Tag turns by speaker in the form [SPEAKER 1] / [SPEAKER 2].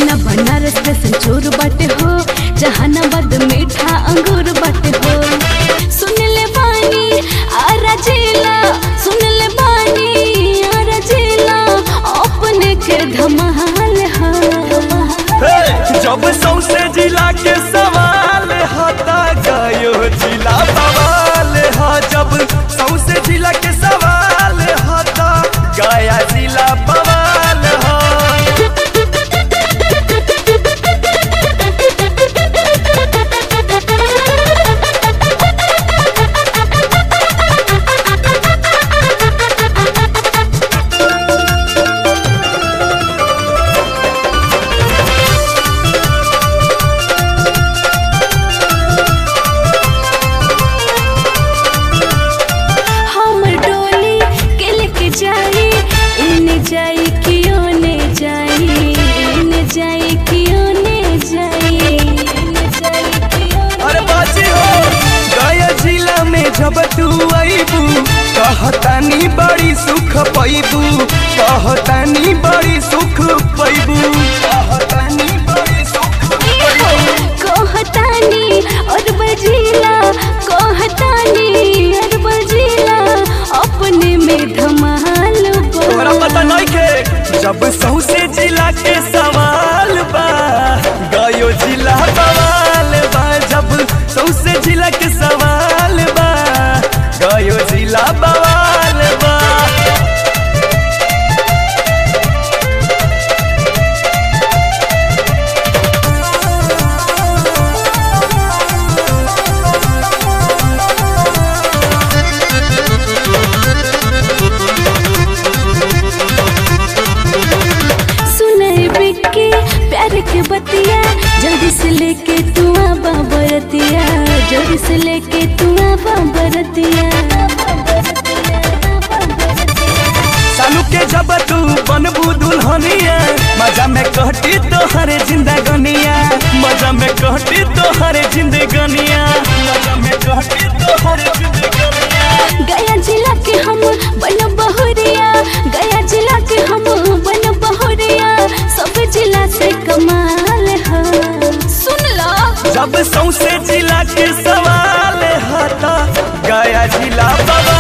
[SPEAKER 1] पटना बनारस में संचोर बाटे हो जहानाबाद मीठा अंगूर बाटे हो सुन ले बानी आरा जिला सुन ले बानी आरा जिला अपने के धमाल हा
[SPEAKER 2] हे, जब सौसे जिला के सवाल हता गयो जिला बवाल ह जब सौसे जिला के सवाल हता गया जिला बवाल ह
[SPEAKER 1] हमर डोली के लेके जाई इने जाई कियो ने जाई इने जाई कियो ने जाई इने जाई कियो ने
[SPEAKER 2] अरे बाजी हो गया जिला में जब तू आईबू कहतानी बड़ी सुख पैबू कहतानी बड़ी सुख पैबू कहतानी बड़ी सुख पैबू
[SPEAKER 1] कहतानी और बजीला कहतानी और बजीला अपने में धमाल
[SPEAKER 2] तोरा
[SPEAKER 1] बा
[SPEAKER 2] पता नहीं के जब सौसे जिला के सवाल बा गयो जिला बवाल बा जब सौसे जिला के सवाल बा गयो जिला बवाल बा
[SPEAKER 1] सुनई बिक्की प्यार के बतिया जल्दी से लेके तू आबा बरतिया जल्दी से लेके तू आबा बरतिया
[SPEAKER 2] सालू के जब तू बनबू दुल्हनिया मजा में कहती तोहरे जिंदगनिया मजा में कहती तोहरे जिंदगनिया मजा में कहती तोहरे जिंदगनिया
[SPEAKER 1] गया जिला के हम बन बहुरिया गया जिला के हम बन बहुरिया सब जिला से कमाल है सुन लो
[SPEAKER 2] जब सौसे जिला के सवाल हता गया जिला बाबा